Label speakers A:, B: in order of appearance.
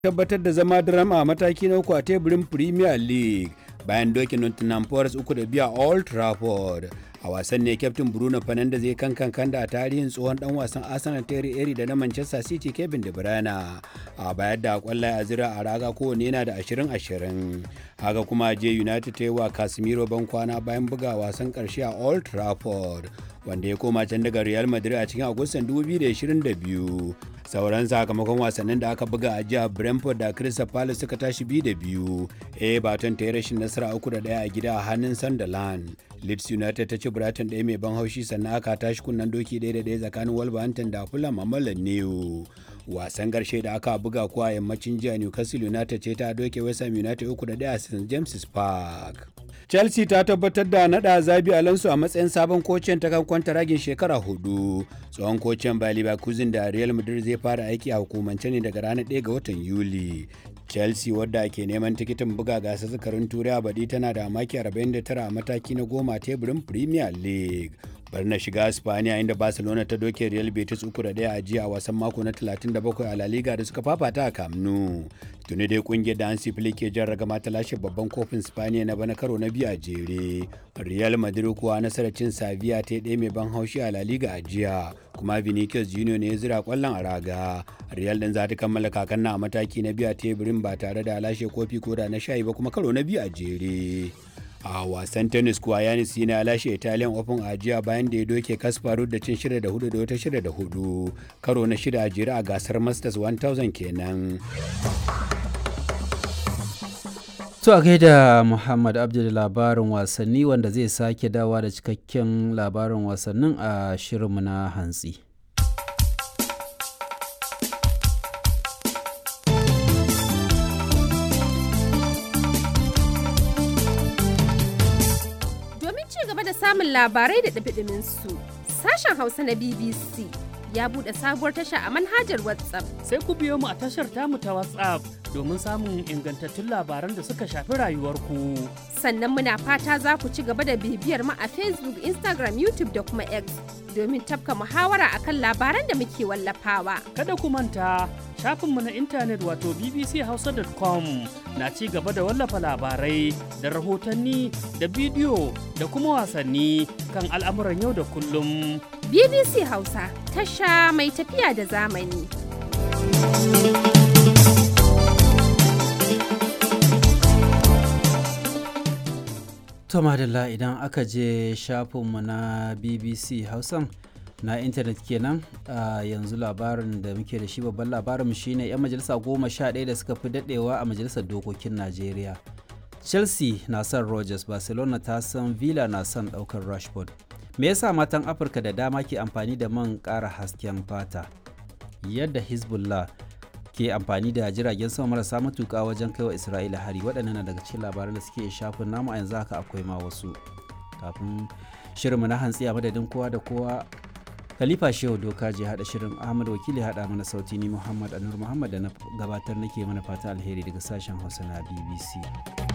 A: tabbatar da zama drama a mataki na uku a teburin Premier League bayan dokin Nottingham Forest uku da biya Old Trafford. A wasan ne kyaftin Bruno Fernandes zai kan kan da a tarihin tsohon dan wasan Arsenal Terry Eri da na Manchester City Kevin De Bruyne a bayar da kwallaye a zira a raga kowane yana da 20-20. Haka kuma je United ta yi wa Casemiro ban kwana bayan buga wasan karshe a Old Trafford. wanda ya koma can daga Real Madrid a cikin Agustan 2022. Sauran sakamakon wasannin da aka buga a jihar Brentford da Crystal Palace suka tashi biyu da biyu. Everton ta yi rashin nasara uku da ɗaya a gida a hannun Sunderland. Leeds United ta ci Brighton ɗaya mai ban haushi sannan aka tashi kunnen doki ɗaya da ɗaya tsakanin Wolverhampton da Fulham a Mallan New. Wasan ƙarshe da aka buga kuwa yammacin jiya Newcastle United ce ta doke West Ham United uku da ɗaya a St James's Park. chelsea ta tabbatar da nada zabi alonso a matsayin sabon kocin ta kan kwanta ragin shekara hudu tsohon kocin bayer leverkusen da real madrid zai fara aiki a hukumance ne daga ranar 1 ga watan yuli chelsea wadda ke neman tikitin buga gasar zakarin turai a baɗi tana da maki 49 a mataki na goma teburin premier league bar na shiga spaniya inda barcelona ta doke real betis uku da daya a jiya a wasan mako na 37 a la liga da suka fafata a camp nou tuni dai kungiyar da hansi flick ke jan ragama ta lashe babban kofin spaniya na bana karo na biyu a jere real madrid kuwa nasarar cin sevilla ta ɗaya mai ban haushi a la liga a jiya kuma vinicius junior ne ya zira kwallon a raga real din za ta kammala kakan na a mataki na biyu a teburin ba tare da lashe kofi ko da na shayi ba kuma karo na biyu a jere a wasan tennis kuwa yanis yana lashe italian open a jiya bayan da ya doke kasparov da cin shida da hudu da wata shida da hudu karo na shida a jere a gasar masters 1000 kenan
B: To a gaida Muhammad Abdul labarin wasanni wanda zai sake dawa da cikakken labarin wasannin a shirinmu na hantsi.
C: Domin ci gaba da samun labarai da ɗabiɗimin su, sashen Hausa na BBC ya buɗe sabuwar tasha a manhajar WhatsApp.
D: Sai ku biyo mu a tashar tamu ta WhatsApp domin samun ingantattun labaran da suka shafi rayuwarku.
C: Sannan muna fata za ku ci gaba da bibiyar mu a Facebook, Instagram, YouTube da kuma X domin tafka muhawara akan labaran da muke wallafawa.
D: Kada ku manta shafinmu na intanet wato bbchausa.com na ci gaba da wallafa labarai da rahotanni da bidiyo da kuma wasanni kan al'amuran yau da kullum.
C: BBC Hausa tasha mai tafiya da zamani.
B: To madalla idan aka je shafinmu na BBC Hausan na intanet kenan a yanzu labarin da muke da shi babban labarin shine 'yan majalisa goma sha ɗaya da suka fi daɗewa a majalisar dokokin Najeriya. Chelsea na son Rogers, Barcelona ta san Villa na son ɗaukar Rashford. Me yasa matan Afirka da dama ke amfani da man ƙara hasken fata? Yadda Hezbollah ke amfani da jiragen sama marasa matuƙa wajen kai wa Isra'ila hari waɗannan na daga cikin labaran da suke shafin namu a yanzu haka akwai ma wasu. Kafin shirinmu na hantsi a madadin kowa da kowa Khalifa Shehu Doka je haɗa shirin Ahmad Wakili haɗa mana sauti ni Muhammad Anur Muhammad da na gabatar nake mana fata alheri daga sashen Hausa na BBC.